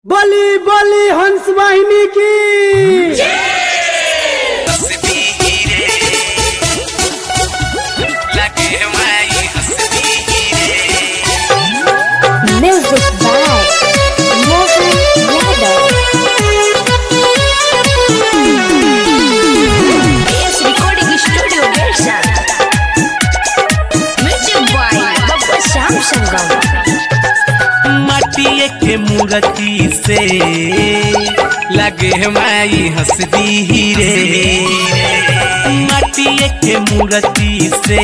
बली बली हंस वाहिनी की Music by Mohan Yadav. PS Recording Studio Gersa. Music by Baba Sam Sangam. माटिए के मूर्ति से लगे माई हंसदी रे माटिए के मूर्ति से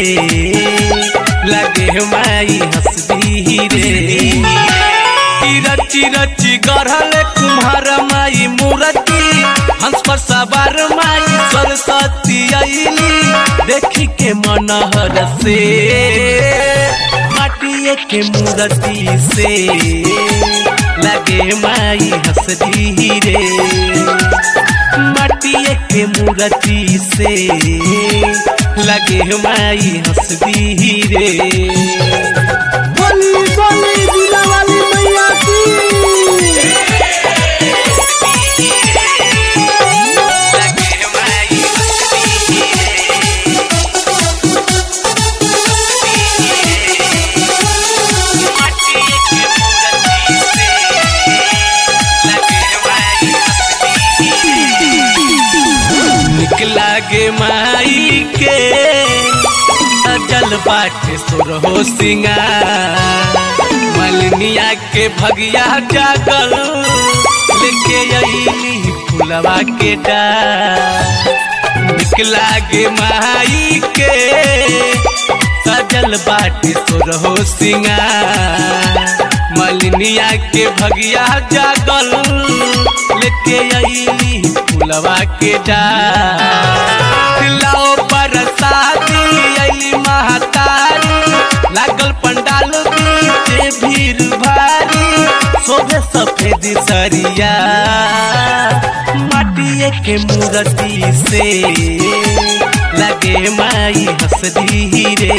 लगे माई हंसदी रे की रची रची गढ़ल कुम्हार माई मूर्ति हंस पर सवार माई सरस्वती अली देखी के मनहर से माटिए के मूर्ति से लगे माई हंसदी रे माटिए के मूर्ति से लगे माई हंसदी रे बली बली बीना वाली मैया की लगे माई हंसदी रे माटिए के मूर्ति से लगे माई हंसदी निकला गे माई के सजल बाटे सुरहो सिंगार मलनिया के भगिया जागल लेके अली फुलवा के डार निकला गे माई के सजल बाटे सुरहो सिंगार मलनिया के भगिया जागल लेके अली फुलवा के डार लाओ बरसाती अली महतारी लागल पंडाल बीचे भीड़ भारी शोभे सफेद सरिया माटिए के मूर्ति से लगे माई हंसदी रे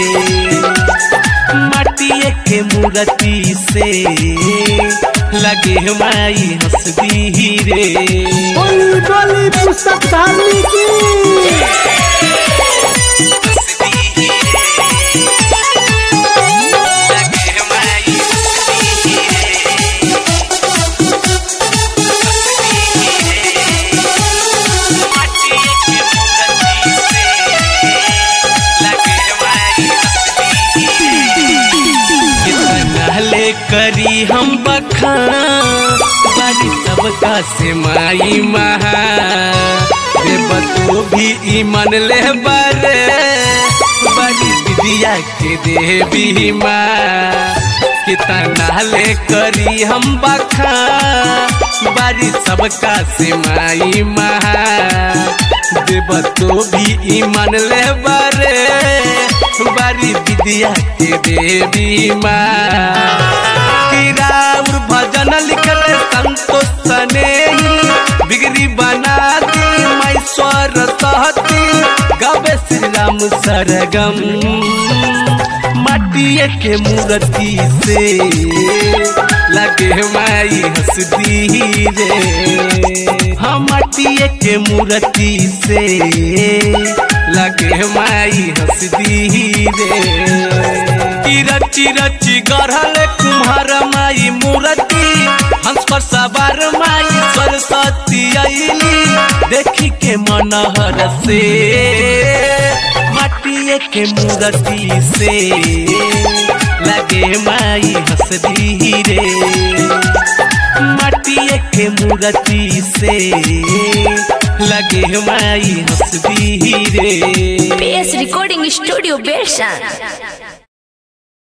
माटिए के मूर्ति से लगे माई हंसदी रे बली बली पुस्तक धारनी की ले करी हम बखाना बारी सबका से माई महा रे बतू भी ई मन ले बारे बड़ी विद्या के देवी माँ कितना ले करी हम बखा बारी सबका से माई महा देव तो भी ई मन ले बारे बारी विद्या के देवी माँ किराउर भजन लिखल संतोष सने बिगड़ी बना दी मैं स्वर सहती गवे श्री राम सरगम माटिए के मूर्ति से लगे माई हंसदी रे हम माटिए के मूर्ति से लगे माई हंसदी रे की रची रची गढ़ल कुम्हार माई मूर्ति हंस पर सवार माई सरस्वती अली देखी के मनहर से माटिए के मूर्ति से लगे माई हंसदी रे माटिए के मूर्ति से लगे माई हंसदी रे PS Recording Studio Gersa.